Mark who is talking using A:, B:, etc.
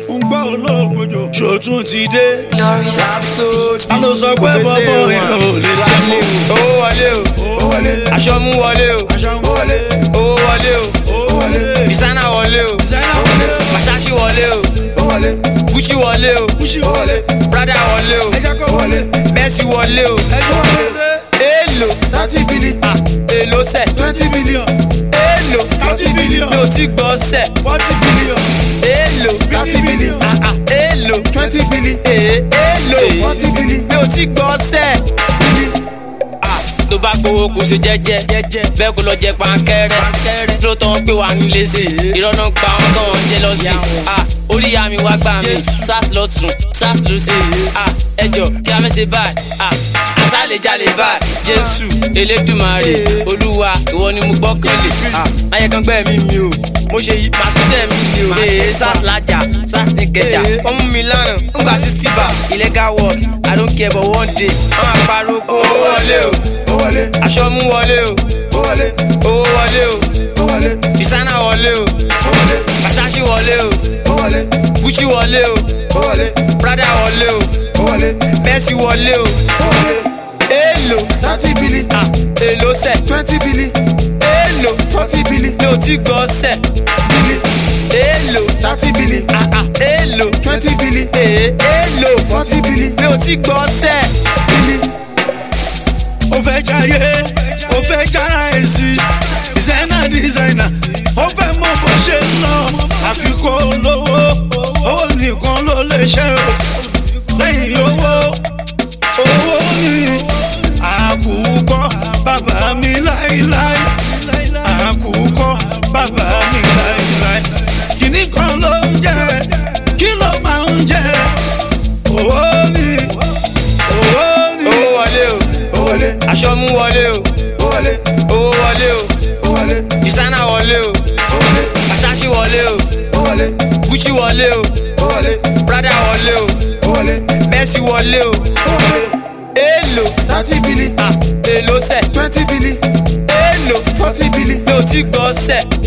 A: ń gbọ́ olóògbòjò ṣòtún ti dé.
B: Glorious.
A: a ló sọ pé bọ́bọ́ yẹn ò lè dá mọ́.
C: owó wọlé o
A: ó wọlé
C: aṣọ mú wọlé o
A: aṣọ ń wọlé
C: owó wọlé o
A: ó wọlé
C: designer wọlé o
A: sẹ́nà wọlé
C: masashi wọlé o
A: ó wọlé
C: gucci wọlé o
A: kúṣì ó wọlé
C: prada wọlé o
A: ẹjẹ kó wọlé
C: mercy wọlé o
A: ẹjẹ wọlé
C: èèlò
A: thirty billion
C: ah èèlò sẹ
A: twenty billion
C: èèlò
A: thirty billion
C: mi ò ti gbọ́ sẹ
A: forty billion
C: èèlò
A: thirty billion
C: ah ah èèlò
A: twenty billion
C: èè èèlò
A: forty billion
C: mi ò ti gbọ́ sẹ. Ah, tó bá gbowó kò ṣe jẹ́jẹ́ bẹ́ẹ̀ kó lọ jẹ pankẹ́rẹ́ tó tán pé wà nílé sí ìrọ́nà pa wọn kàn wọ́n jẹ́ lọ sí Ah, orí àmì wá gbà mí sars lọ́tún sars lọ́sì Ah, ẹjọ́ kí a fẹ́ ṣe báyìí Ah, àṣà lè jalè báyìí jésù elédùmarè olúwa ìwọ ni mo gbọ́kànlé Ah, ayẹ kan gbẹ́ mi mi o mo ṣe yí pàṣẹ mi mi o ee sars lajà sars ní kẹjà wọ́n mú mi lánàá ń gba sixty bar illegal work i don't care but one day wọ́n máa pariwo kó owó wọlé o
A: ó wọlé
C: aṣọ mú wọlé o
A: ó wọlé
C: owó wọlé o
A: ó wọlé
C: designer wọlé o
A: ó wọlé
C: masashi wọlé o
A: ó wọlé
C: gucci wọlé o
A: ó wọlé
C: prada wọlé o
A: ó wọlé
C: mercy wọlé o
A: ó wọlé
C: èèlò
A: thirty billion
C: ah èèlò sẹ
A: twenty billion
C: èèlò
A: forty billion
C: mi ò ti gbọ́ sẹ
A: billion
C: èèlò
A: thirty billion
C: ah ah èèlò
A: twenty billion
C: èè èèlò
A: forty billion
C: mi ò ti gbọ́ sẹ.
A: billion. ó fẹ́ jayé ó fẹ́ jára èsì dísáínà dísáínà ó fẹ́ mọ bó ṣe ń lọ àfikún olówó owó nìkan ló lè ṣe o lẹ́yìn owó owó ni àkùkọ bàbá mi láíláí àkùkọ bàbá mi láíláí kìnnì kan ló ń jẹ kí ló máa ń jẹ owó ni owó ni
C: owó wọlé o
A: ó wọlé
C: aṣọ mú wọlé o
A: ó wọlé
C: owó wọlé o
A: ó wọlé
C: designer wọlé o
A: ó wọlé
C: masashi wọlé o
A: ó wọlé
C: gucci wọlé o
A: ó wọlé
C: prada wọlé o
A: ó wọlé
C: mercy wọlé o
A: ó wọlé
C: èèlò
A: thirty billion
C: ah èèlò sẹ
A: twenty billion
C: èèlò
A: forty billion
C: mi ò ti gbọ́ sẹ